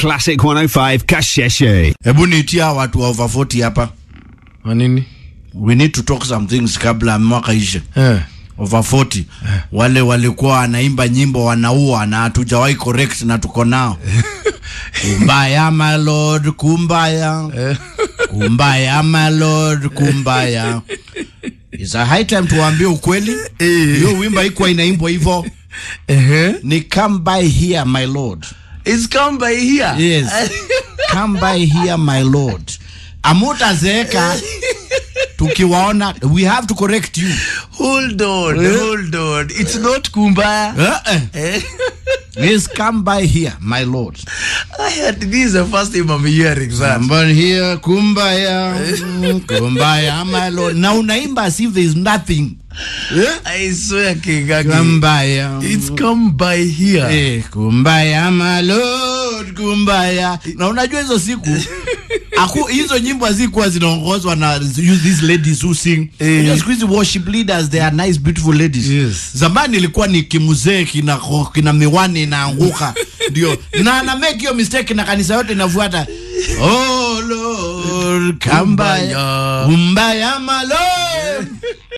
Classic 105 Kasheshe. Hebu niitia watu wa over 40 hapa. Kwa nini? We need to talk some things kabla mwaka ishe. Eh. Over 40 wale walikuwa wanaimba nyimbo wanaua na hatujawahi correct na tuko nao. kumbaya my lord, kumbaya. Kumbaya my lord, kumbaya. Is a high time tuwaambie ukweli. Hiyo wimbo haikuwa inaimbwa hivyo. Eh. Ni come by here my lord. It's come by here. Yes. Come by here my lord. Amutazeeka tukiwaona we have to correct you. Hold on, hold on. It's not kumbaya. Uh-uh. Eh. Yes, come by here my lord. I had this is the first time I'm hearing that. Come by here kumbaya. Kumbaya my lord. Na unaimba as if there is nothing. I swear, King Agi. Kumbaya. It's come by here. Eh, kumbaya my lord, kumbaya. Na unajua hizo siku aku hizo nyimbo hazikuwa zinaongozwa na use these ladies who sing. Eh. Unajua siku hizi worship leaders they are nice beautiful ladies. Yes. Zamani ilikuwa ni kimuzee kina kina miwani inaanguka. Ndio. Na na make hiyo mistake na kanisa yote inafuata. Oh Lord, kumbaya. Kumbaya. Kumbaya my lord.